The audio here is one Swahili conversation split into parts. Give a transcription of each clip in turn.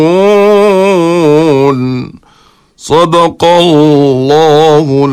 صدق الله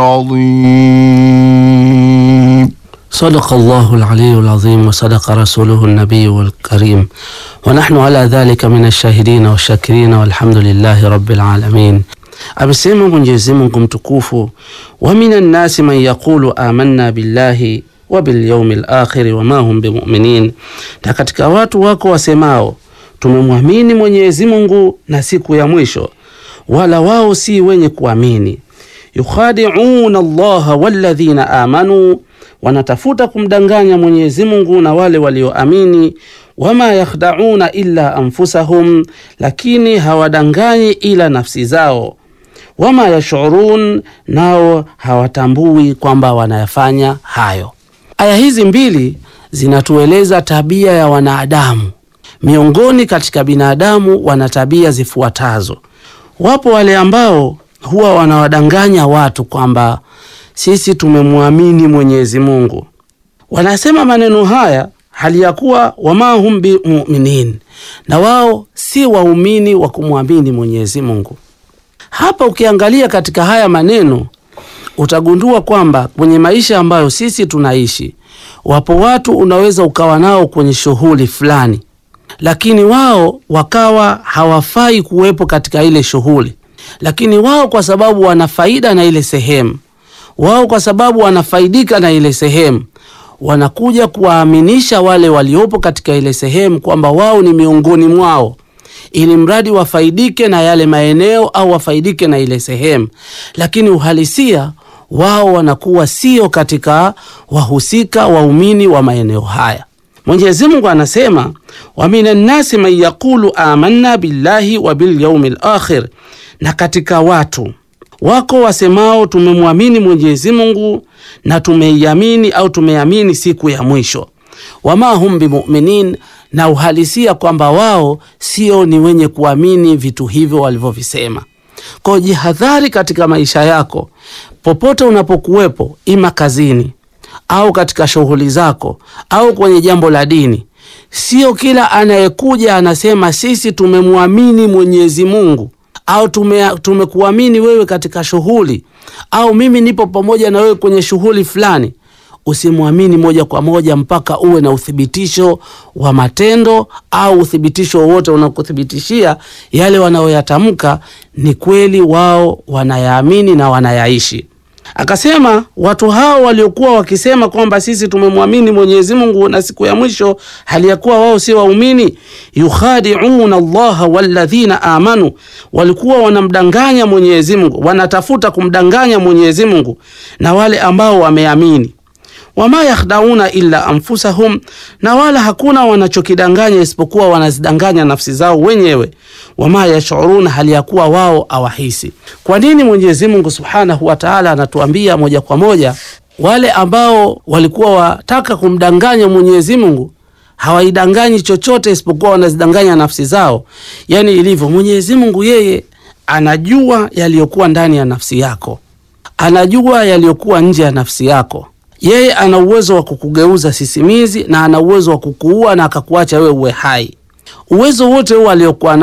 العظيم صدق الله العلي العظيم وصدق رسوله النبي الكريم ونحن على ذلك من الشاهدين والشاكرين والحمد لله رب العالمين. Amesema Mwenyezi Mungu mtukufu, wa minan nasi man yaqulu amanna billahi wa bil yawmil akhir wa ma hum bimuminin, na katika watu wako wasemao tumemwamini Mwenyezi Mungu na siku ya mwisho, wala wao si wenye kuamini. Yukhadi'una Allaha walladhina amanu, wanatafuta kumdanganya Mwenyezi Mungu na wale walioamini. Wama yakhda'una illa anfusahum, lakini hawadanganyi ila nafsi zao. Wama yashurun, nao hawatambui kwamba wanayafanya hayo. Aya hizi mbili zinatueleza tabia ya wanadamu. Miongoni katika binadamu wana tabia zifuatazo. Wapo wale ambao huwa wanawadanganya watu kwamba sisi tumemwamini Mwenyezi Mungu. Wanasema maneno haya hali ya kuwa wama hum bimuminin, na wao si waumini wa kumwamini Mwenyezi Mungu. Hapa ukiangalia katika haya maneno utagundua kwamba kwenye maisha ambayo sisi tunaishi, wapo watu unaweza ukawa nao kwenye shughuli fulani, lakini wao wakawa hawafai kuwepo katika ile shughuli, lakini wao kwa sababu wana faida na ile sehemu, wao kwa sababu wanafaidika na ile sehemu, wanakuja kuwaaminisha wale waliopo katika ile sehemu kwamba wao ni miongoni mwao ili mradi wafaidike na yale maeneo au wafaidike na ile sehemu, lakini uhalisia wao wanakuwa sio katika wahusika waumini wa maeneo haya. Mwenyezi Mungu anasema wa minan nasi man yaqulu amanna billahi wa bil yaumil akhir, na katika watu wako wasemao tumemwamini Mwenyezi Mungu na tumeiamini au tumeamini siku ya mwisho. Wama hum bimuminin, na uhalisia kwamba wao sio ni wenye kuamini vitu hivyo walivyovisema. Kwa jihadhari katika maisha yako, popote unapokuwepo, ima kazini au katika shughuli zako au kwenye jambo la dini. Sio kila anayekuja anasema sisi tumemwamini Mwenyezi Mungu au tume, tumekuamini wewe katika shughuli au mimi nipo pamoja na wewe kwenye shughuli fulani. Usimwamini moja kwa moja mpaka uwe na uthibitisho wa matendo au uthibitisho wowote unakuthibitishia yale wanayoyatamka ni kweli, wao wanayaamini na wanayaishi. Akasema watu hao waliokuwa wakisema kwamba sisi tumemwamini Mwenyezi Mungu na siku ya mwisho, hali ya kuwa wao si waumini, yukhadi'una Allaha walladhina amanu, walikuwa wanamdanganya Mwenyezi Mungu, wanatafuta kumdanganya Mwenyezi Mungu na wale ambao wameamini wama yakhdauna illa anfusahum, na wala hakuna wanachokidanganya isipokuwa wanazidanganya nafsi zao wenyewe. Wama yashuruna, hali ya kuwa wao awahisi. Kwa nini Mwenyezi Mungu subhanahu wa taala anatuambia moja kwa moja wale ambao walikuwa wataka kumdanganya Mwenyezi Mungu hawaidanganyi chochote isipokuwa wanazidanganya nafsi zao? Yani ilivyo, Mwenyezi Mungu yeye anajua yaliyokuwa ndani ya nafsi yako, anajua yaliyokuwa nje ya nafsi yako yeye ana uwezo wa kukugeuza sisimizi na ana uwezo wa kukuua na akakuacha wewe uwe hai. Uwezo wote huo aliokuwa